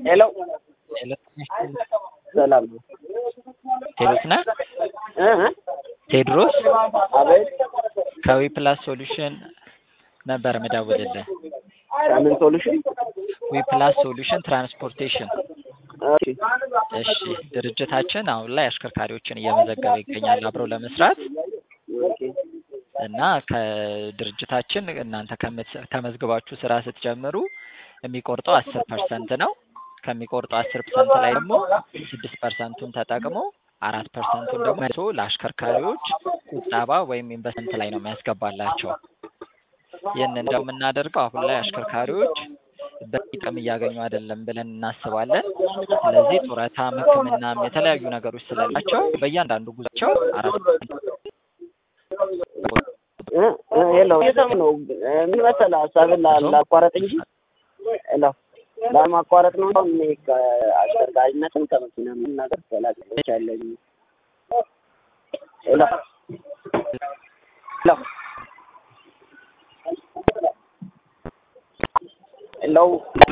ሄሎ ሄሎ ሰላም ነው። ቴዎድሮስ ነህ? እ እ ቴዎድሮስ አቤት ከዊ ፕላስ ሶሉሽን ነበር ምደውልልህ። ከምን ሶሉሽን? ዊ ፕላስ ሶሉሽን ትራንስፖርቴሽን። እሺ እሺ ድርጅታችን አሁን ላይ አሽከርካሪዎችን እየመዘገበ ይገኛል አብረው ለመስራት ኦኬ እና ከድርጅታችን እናንተ ከምት- ተመዝግባችሁ ስራ ስትጀምሩ የሚቆርጠው አስር ፐርሰንት ነው። ከሚቆርጠው አስር ፐርሰንት ላይ ደግሞ ስድስት ፐርሰንቱን ተጠቅሞ አራት ፐርሰንቱን ደግሞ መልሶ ለአሽከርካሪዎች ቁጠባ ወይም ኢንቨስትመንት ላይ ነው የሚያስገባላቸው። ይህንን ደግሞ የምናደርገው አሁን ላይ አሽከርካሪዎች በቂ ጥቅም እያገኙ አይደለም ብለን እናስባለን። ስለዚህ ጡረታም፣ ሕክምናም የተለያዩ ነገሮች ስለሌላቸው በእያንዳንዱ ጉዟቸው አራት እ እ ሄሎ እየሰማሁ ነው። እ ምን መሰለህ ሀሳብን ላ- ላቋረጥ እንጂ ሄሎ ላለማቋረጥ ነው። እኔ ከአሽከርካሪነትም ከመኪና ምን ነገር ተላቅች ያለኝ ሄሎ ሄሎ ሄሎ